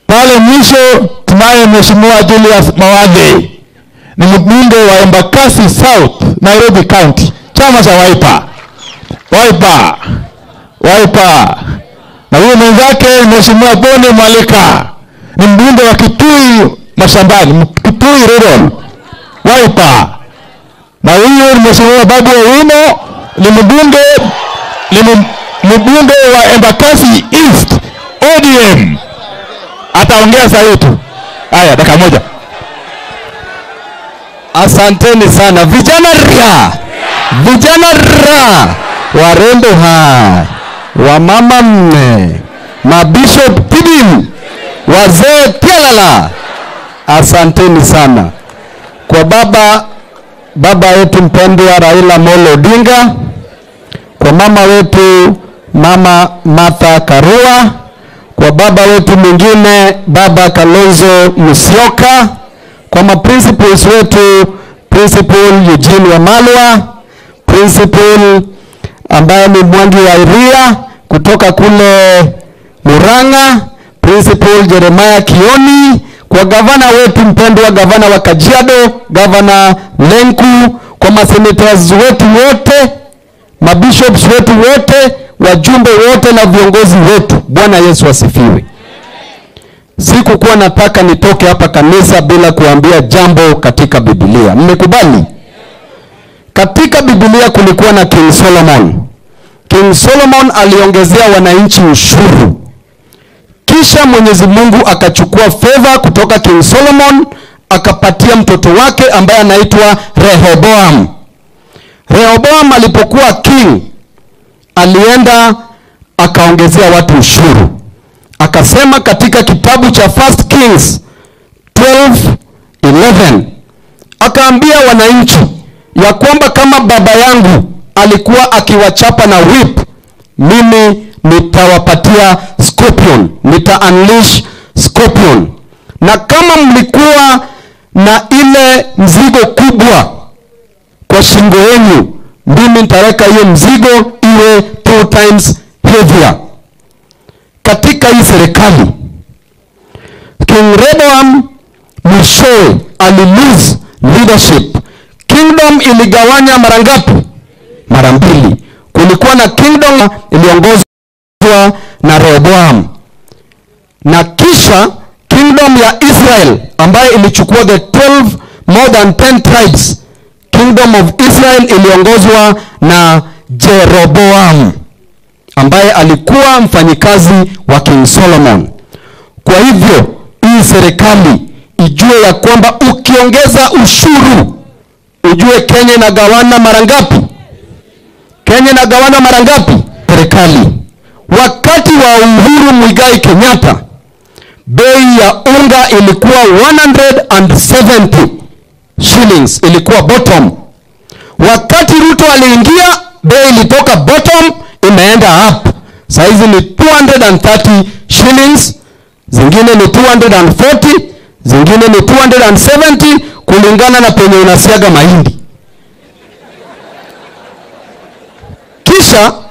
Pale mwisho tunaye Mheshimiwa Julius Mawathe, ni mbunge wa Embakasi South, Nairobi County, chama cha Wiper. Wiper, Wiper. Na huyo mwenzake Mheshimiwa Boni Mwalika ni mbunge wa Kitui Mashambani, Kitui Rural, Wiper. Na huyo ni Mheshimiwa Babu Owino ni mbunge ni mbunge wa Embakasi East ODM. Ataongea saa hii tu. Haya, dakika moja. Asanteni sana vijana ra vijana ra warembo ha wamama mme mabishop tidim wazee tialala asanteni sana kwa baba baba wetu mpendwa Raila Molo Odinga kwa mama wetu mama Martha Karua kwa baba wetu mwingine baba Kalonzo Musyoka kwa maprincipals wetu principal Eugene Wamalwa, principal ambaye ni Mwangi wa Iria kutoka kule Murang'a, principal Jeremiah Kioni, kwa gavana wetu mpendwa, gavana wa Kajiado, gavana Lenku, kwa masenators wetu wote, mabishops wetu wote, wajumbe wote na viongozi wetu. Bwana Yesu asifiwe. Sikukuwa nataka nitoke hapa kanisa bila kuambia jambo katika Biblia. Mmekubali? Katika Biblia kulikuwa na King Solomon. King Solomon aliongezea wananchi ushuru, kisha Mwenyezi Mungu akachukua fedha kutoka King Solomon akapatia mtoto wake ambaye anaitwa Rehoboam. Rehoboam alipokuwa king, alienda akaongezea watu ushuru akasema katika kitabu cha First Kings 12:11 akaambia wananchi ya kwamba kama baba yangu alikuwa akiwachapa na whip, mimi nitawapatia scorpion, nita unleash scorpion, na kama mlikuwa na ile mzigo kubwa kwa shingo yenu, mimi nitaweka hiyo mzigo iwe two times heavier katika hii serikali King Rehoboam mwishowe alilose leadership. Kingdom iligawanya mara ngapi? Mara mbili. Kulikuwa na kingdom iliongozwa na Rehoboam, na kisha kingdom ya Israel ambayo ilichukua the 12 more than 10 tribes. Kingdom of Israel iliongozwa na Jeroboam ambaye alikuwa mfanyikazi wa King Solomon. Kwa hivyo hii serikali ijue ya kwamba ukiongeza ushuru, ujue Kenya inagawana mara ngapi? Kenya inagawana mara ngapi? Serikali wakati wa Uhuru Muigai Kenyatta bei ya unga ilikuwa 170 shillings, ilikuwa bottom. Wakati Ruto aliingia bei ilitoka bottom imeenda up. Saizi ni 230 shillings, zingine ni 240, zingine ni 270 kulingana na penye unasiaga mahindi. Kisha